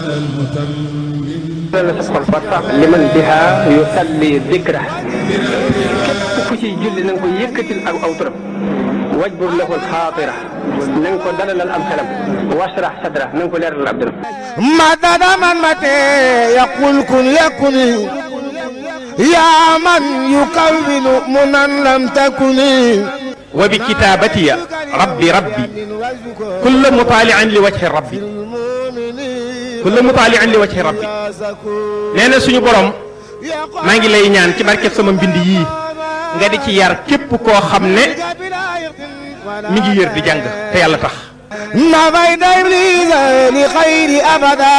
la sa xol fa sax liman biha yusalli dikra képp ku ciy julli na nga ko yëkkatil ak aw turam wajbur lahu alxaatira na nga ko dalalal am xelam washrah sadra na nga ko leeralal ab dëram مدد من متى يقول كن يكن يا من يكون منا لم تكن وبكتابتي ربي ربي كل مطالع لوجه ربي كل مطالع لوجه ربي nee na suñu borom maa ngi lay ñaan ci barkeb sama mbind yii nga di ci yar képp koo xam ne mi ngi yër di jàng te yàlla tax نفيت إبليس لخير أبدا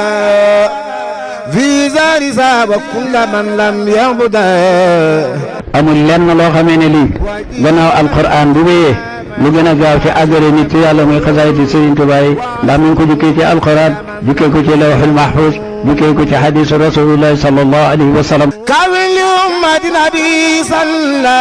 في زار ساب كل من لم يعبدا amul lenn loo xamee ne lii gannaaw alquran bu wéyee lu gën a gaaw ci àggale nit ci yàlla muy xasaayiti Sëriñ Tuubaa yi ndax mi ngi ko jukkee ci alquran jukkee ko ci lawxul mahfuz jukkee ko ci xadisu rasulillahi sallallahu alayhi wa sallam كامل لأمة نبي صلى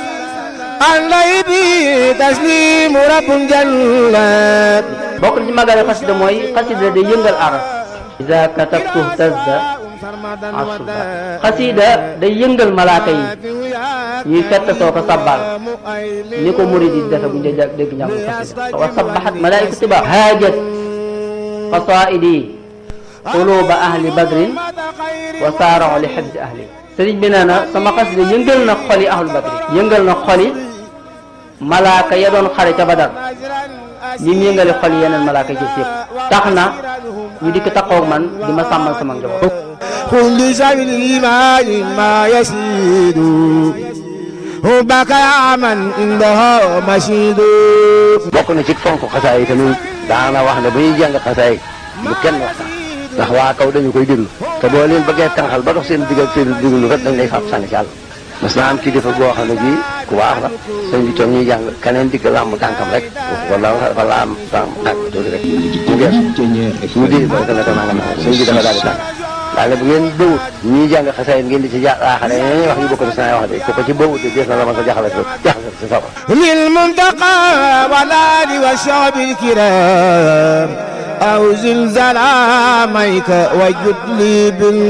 عليه به تسليم رب جل bokk na ci màggale xasida mooy xasida day yëngal aras ida katabtu tazda asuba xasida day yëngal malaaka yi ñuy fett soo ko sabbal ni ko murid yi defe bu ñu dee dégg njàngu xasida wa sabbaxat malaayika tiba haajat qasaidi quluba ahli badrin wa saarao li xibsi ahli sëriñ bi nee na sama xasida yëngal na xoli ahlu badrin yëngal na xoli malaaka ya doon xare ca badar ñi mu yëngale xol yeneen malaaka yi yëpp tax na ñu dikk taxaw man di ma sàmmal sama njaboot. كل سبيل الإيمان ما يسيد حبك يا من عندها مشيد bokk na ci fonk xasaay yi tamit daana wax ne bu ñuy jàng xasaay bu kenn waxtaan ndax waa kaw dañu koy déglu te boo leen bëggee tànqal ba dox seen digg ak seen déglu kat dañ lay fab sànni ci àll mas naa am kilifa boo xam ne bii ku baax la sëñ bi toog ñuy jàng keneen digg làmb tànkam rek wala wala am tànk tànk tuuti rek mu gees mu di ba ne ko nanga nanga sëñ bi dafa daal di tànk daal ne bu ngeen bëwut ñuy jàng xasaay ngeen di ci jaaxale ñeneen wax yu bokk na saa wax de ku ko ci bëwut de dees na la ma sa jaxale jaxale si sawar للمنتقى والآل والشعب الكرام أو زلزال عاميك وجد لي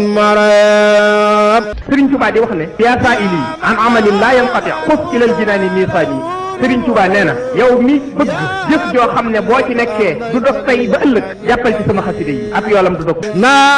بالمرام Sëriñ Tuubaa di wax ne yaa saa ili an amalin laa yanqati xus ilal jinaani miisaani Sëriñ Tuubaa nee na yow mi bëgg jëf joo xam ne boo ci nekkee du dog tey ba ëllëg jàppal ci sama xasida yi ab yoolam du dog na